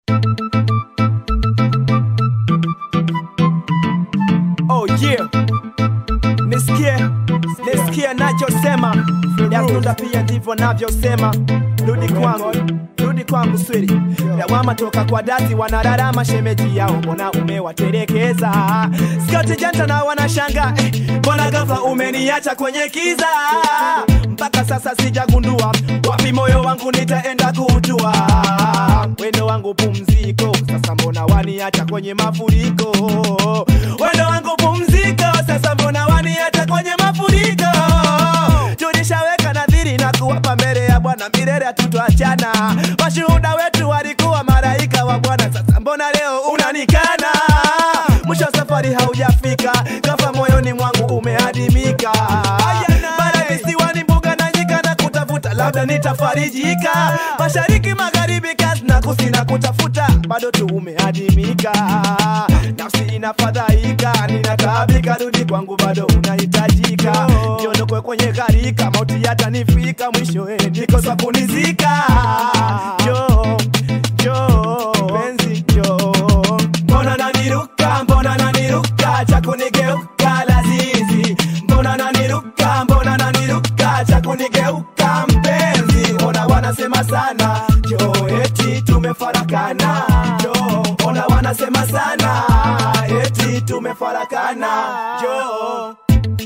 Oh yeah. Nisikie, nisikie nachosema, Yazunda pia ndivyo navyosema. Rudi kwangu, rudi kwangu swiri, lawama toka kwa dati, wanararama shemeji yao, mbona umewatelekeza? Skauti janta na wanashanga, eh, mbona ghafla umeniacha kwenye kiza? Mpaka sasa sijagundua wapi moyo wangu nitaenda kutua. Wendo wangu pumziko, sasa mbona waniacha kwenye mafuriko? Wendo wangu pumziko, sasa mbona waniacha kwenye mafuriko? Tulishaweka nadhiri na kuwapa mbele ya Bwana milele hatutachana. Mashuhuda wetu walikuwa malaika wa Bwana, sasa mbona leo unanikana? Mwisho wa safari haujafika, kafa moyoni mwangu umeadimika. Bara visiwani, mbuga na nyika na kutafuta, labda nitafarijika. Mashariki, magharibi, kazi na kusini na kutafuta, bado tu umeadimika. Nafsi inafadhaika, ninataabika, rudi kwangu, bado unahitajika. Niondokwe kwenye gharika, mauti yatanifika, mwisho eh, nikosa kunizika. Jo, jo, penzi jo, mbona naniruka, mbona naniruka, cha kunigeuka lazizi, mbona naniruka, mbona naniruka, cha kunigeuka mpenzi, mbona wanasema sana jo, eti tumefarakana jo, mbona wanasema sana eti tumefarakana jo.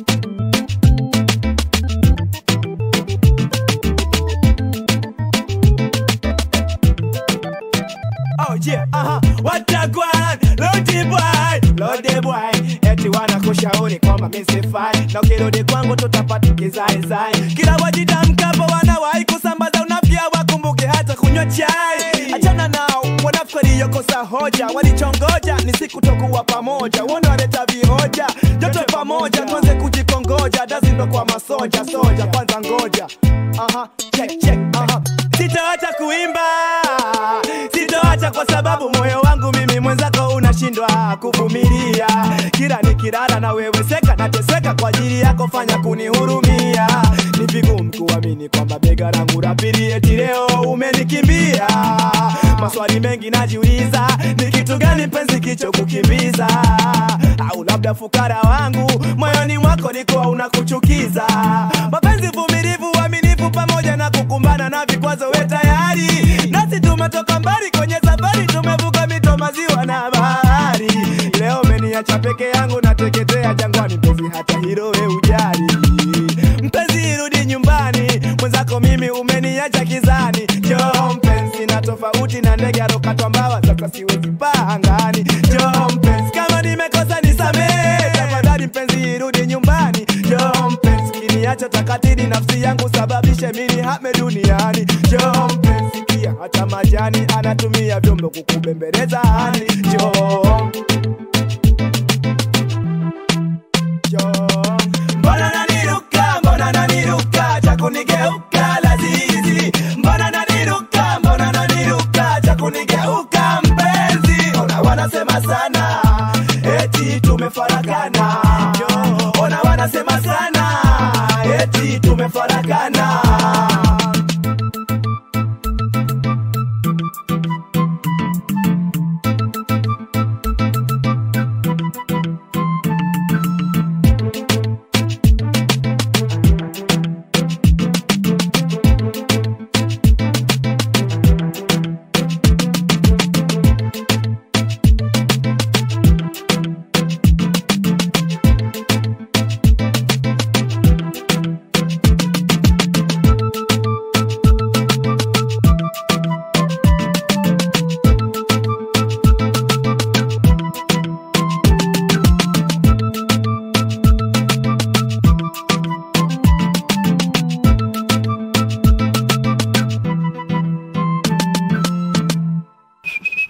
Oh yeah, aha, watagwan, lodi boy, lodi boy, eti wanakushauri kwamba mimi sifai, na ukirudi kwangu tutapata kizaizai. Kila wajitamkapo wanawahi kusambaza unafya, wakumbuke hata kunywa chai. Achana nao wanafikiri yokosa hoja, walichongoja ni siku tokuwa pamoja, wona waleta vihoja, joto pamoja, tuanze kujikongoja, dazi ndo kwa masoja, soja kwanza ngoja, aha, check check, aha, sitaacha kuimba sitoacha kwa sababu moyo wangu mimi mwenzako unashindwa kuvumilia. Kila nikilala na wewe seka nateseka kwa ajili yako, fanya kunihurumia. Ni vigumu kuamini kwamba bega langu la pili eti leo umenikimbia. Maswali mengi najiuliza, ni kitu gani mpenzi kicho kukimbiza? Au labda fukara wangu moyoni mwako likuwa unakuchukiza? Mapenzi vumilivu, uaminifu pamoja na kukumbana na vikwazo, we tayari nasi tumetoka mbali kwenye safari, tumevuka mito, maziwa na bahari. Leo umeniacha peke yangu, nateketea jangwani, mpenzi, hata hilo we ujali. Mpenzi, rudi nyumbani, mwenzako mimi umeniacha kizani. Njoo mpenzi, na tofauti na ndege alokatwa mbawa, sasa siwezi paa angani. Njoo mpenzi, kama nimekosa nisamehe, tafadhali mpenzi, rudi nyumbani. Njoo mpenzi, kiniacha takatili nafsi yangu, sababishe mimi hame duniani. Njoo mpenzi, pia hata majani anatumia vyombo kukubembeleza hani. Njoo, njoo, mbona